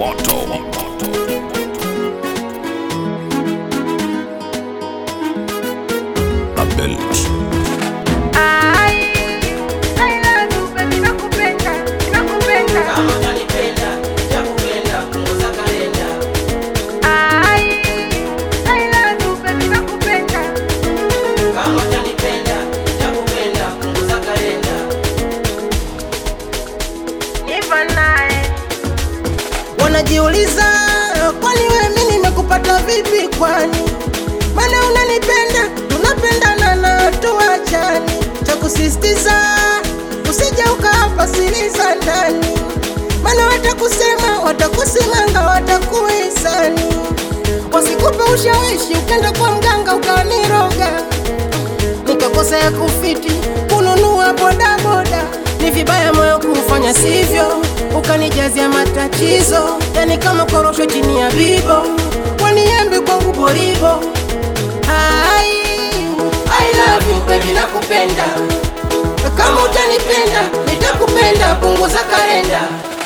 moto. Abel. Wanajiuliza, kwani wewe mimi nimekupata vipi? Kwani maana unanipenda, tunapendana na tuachani. Cha kusisitiza usije ukapa siri za ndani, maana watakusema, watakusimanga, watakuhisani, wasikupe ushawishi, ukenda kwa mganga ukaniroga, nikakosa ya kufiti kununua bodaboda. Ni vibaya moyo kufanya sivyo, ukanijazia matatizo, yani kama korosho chini ya bibo, waniembe kwangu boribo. Ai, I love you baby, nakupenda. Kama utanipenda nitakupenda, punguza kalenda.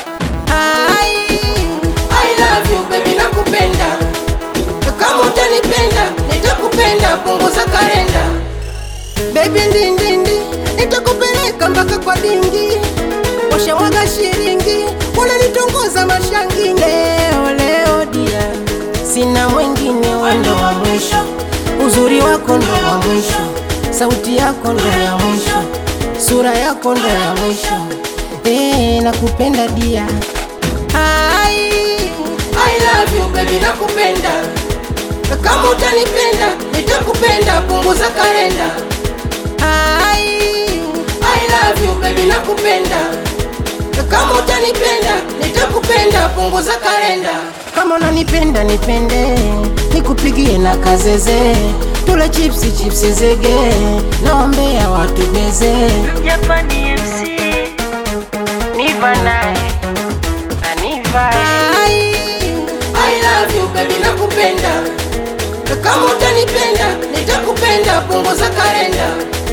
Ai, I love you baby, nakupenda. Kama utanipenda nitakupenda, punguza kalenda. Baby ndindindi, nitakupeleka mpaka kwa dingi, washamwaga shilingi, wananitongoza mashangi. Leo leo dia, sina mwingine, wendo wa mwisho, uzuri wako ndo wa mwisho, sauti yako ndo ya mwisho, sura yako ndo ya mwisho. Eh, nakupenda dia. Ai, I love you baby, nakupenda. Kama utanipenda nitakupenda, punguza kalenda. Ai, I love you baby, nakupenda. Kama utanipenda nitakupenda, punguza kalenda. Kama unanipenda nipende, nikupigie na kazeze, tule chipsi chipsi zege, naombea watu beze. Japani MC Niva naye Aniva Ai, I love you baby, nakupenda. Kama utanipenda nitakupenda, punguza kalenda.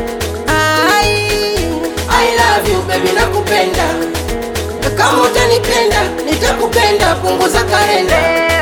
Ai, I love you baby, nakupenda. Kama utanipenda nitakupenda, punguza kalenda.